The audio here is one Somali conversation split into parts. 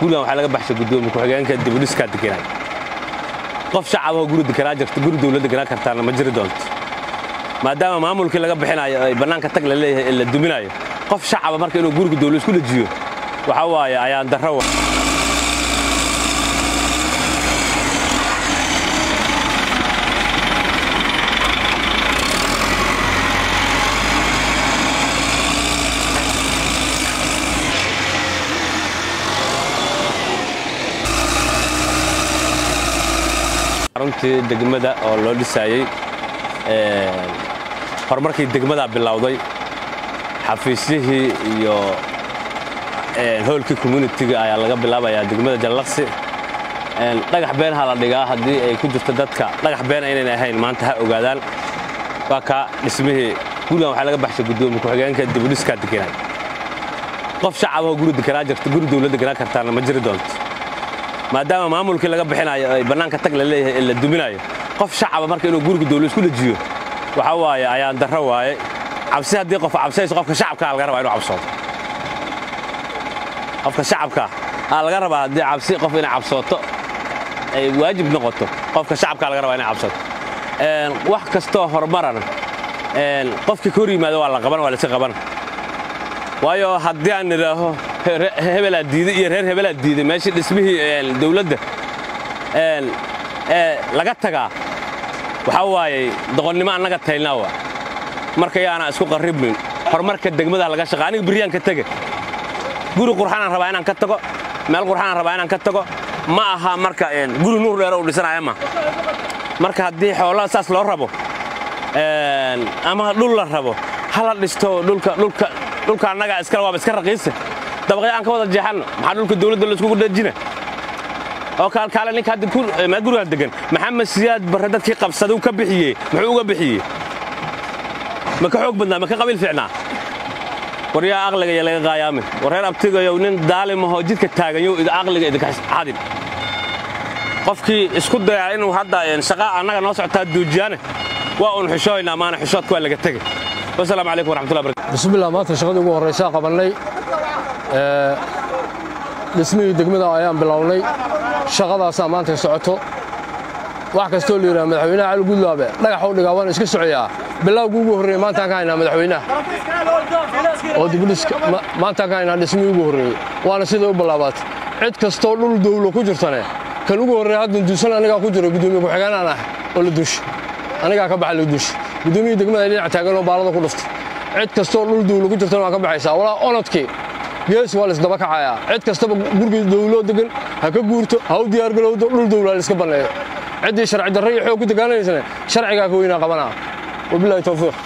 gurigan waxaa laga baxshay gudoomiye ku-xigeenka dibudhiskaa deganay qof shacaboo guri deganaa jirta guri dawlad deganaa kartaana ma jiri doonto maadaama maamulkii laga bixinayo ay bannaanka tag la leeyahay ee la duminayo qof shacaba marka inuu guriga dawlad isku dhajiyo waxaa waaye ayaan darro runtii degmada oo loo dhisaayey horumarkii degmadaa bilowday xafiisyihii iyo hoolkii communitiga ayaa laga bilaabayaa degmada jallaqsi dhagax been ha la dhigaa haddii ay ku jirto dadka dhagax beena inayn ahayn maanta ha ogaadaan waa kaa dhismihii gurigan waxaa laga baxshay gudoomiye ku-xigeenka dibudhiskaa deganay qof shacaboo guri deganaa jirta guri dawlad deganaa kartaana ma jiri doonto maadaama maamulkii laga bixinayo ay bannaanka tag la leeyahay ee la duminayo qof shacaba marka inuu guriga dawlad isku dhajiyo waxaa waaye ayaan darro waaye cabsi haddii qof cabsayso qofka shacabkaa laga rabaa inuu cabsoodo qofka shacabkaa aa laga rabaa haddii cabsi qof inay cabsooto ay waajib noqoto qofka shacabkaa laga rabaa inay cabsooto wax kastoo horumarana qofkii ka hor yimaado waa la qaban waa layska qaban waayo haddii aan nidhaaho hebelaa diiday iyo reer hebelaa diiday meeshii dhismihii dawladda laga tagaa waxaa waaye doqonnimo annaga taylnaa waa marka yaana isku qarribmin horumarka degmada laga shaqa aniga biryaan ka tege guri qurxanaan rabaa inaan ka tago meel qurxanaan rabaa inaan ka tago ma aha marka guri nuur dheero u dhisanaya ma marka haddii xoolaha saas loo rabo ama dhul la rabo hala dhisto dhulka dhulka dhulka annaga iskale waaba iska raqiisa dabaqyo aan ka wada jeexanno maxaa dhulka dawladda la iskugu dhajina oo kaalkaale ninka hadda meel gurigaan degan maxamed siyaad barre dadkii qabsaday ka bixiyey muxuu uga bixiyey ma ka xoog badnaa ma ka qabiil fiicnaa war yaa aqliga iyo laga qaayaamin war reer abtigayow nin daalimahoo jidka taaganyow aqliga idinka xadin qofkii isku dayaa inuu hadda shaqa annaga noo socotaa duujiyaane waa uun xishooynaa maana xishoodka waa laga tegey wasalaamu calaykum waraxmatullahi barakatu bismillah maanta shaqadii ugu horraysaa qabannay dhismihii degmada ayaan bilownay shaqadaasaa maanta socoto wax kastoo la yidhaha madaxweynaha cali gudlaabe dhagaxuu dhigaa waan iska socoyaa bilowgii ugu horreeyey maantaan ka haynaa madaxweynaha oo dibudhiska maantaan ka haynaa dhismihii ugu horreeyey waana siday u ballaabaatay cid kastoo dhul dawlo ku jirtane kan ugu horreeya haddan duusan anigaa ku jiro gudoomiye ku-xigeenaan ah oo la duusha anigaa ka baxa la duusha gudoomiyii degmada dhinac taagan oo baalada ku dhuftay cid kastoo dhul dawlo ku jirtana waan ka baxaysaa walaa onodkii gees waa laisdaba kacayaa cid kastaba gurigii dawlo degan ha ka guurto ha u diyaargalowdo dhul dawla laiska banneeyo ciddii sharci darro iyo xoog ku degaanaysana sharcigaa ka weynaa qabanaa wabilahi towfiiq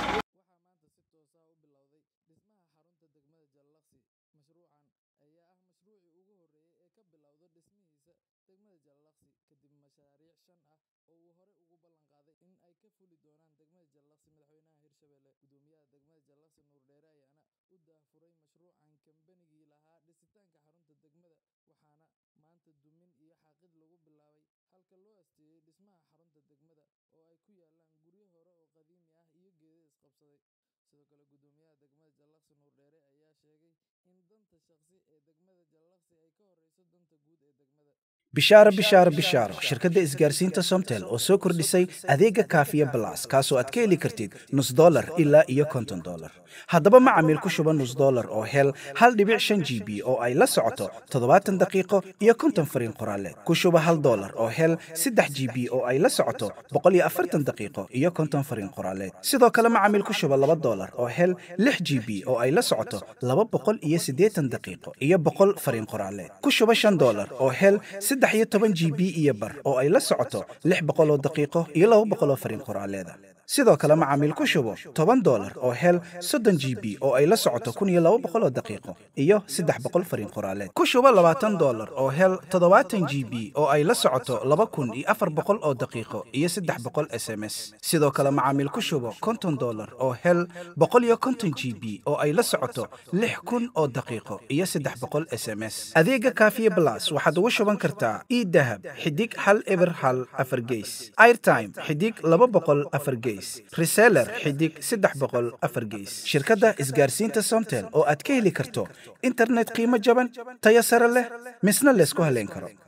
bishaaro bishaaro bishaaro shirkadda isgaarsiinta somtel oo soo kordhisay adeega kaafiya balas kaasoo aad ka heli kartid nus dolar ilaa iyo konton dolar haddaba macamiil ku shuba nus dolar oo hel hal dhibic shan g b oo ay la socoto toddobaatan daqiiqo iyo konton fariin qoraaleed ku shuba hal dolar oo hel saddex g b oo ay la socoto boqol iyo afartan daqiiqo iyo konton fariin qoraaleed sidoo kale macamiil ku shuba laba dolar oo hel lix g b oo ay la socoto laba boqol iyo siddeetan daqiiqo iyo boqol fariin qoraaleed ku shuba shan dolar oo hel saddex iyo toban g b iyo bar oo ay la socoto lix boqol oo daqiiqo iyo laba boqol oo fariin qoraaleeda sidoo kale macaamiil ku shubo toban dolar oo hel soddon g b oo ay la socoto kun iyo laba boqol oo daqiiqo iyo saddex boqol fariin qoraaleed ku shubo labaatan dolar oo hel toddobaatan g b oo ay la socoto laba kun iyo afar boqol oo daqiiqo iyo saddex boqol s m s sidoo kale macaamiil ku shubo konton dolar oo hel boqol iyo konton g b oo ay la socoto lix kun oo daqiiqo iyo saddex boqol s m s adeega kaafiye blas waxaad ugu shuban kartaa idahab xidig hal eber hal afar geys airtime xidig laba boqol afar geys gees reseller xidig saddex boqol afar gees shirkadda isgaarsiinta somtel oo aad ka heli karto internet qiimo jaban tayo sare leh misna laysku halayn karo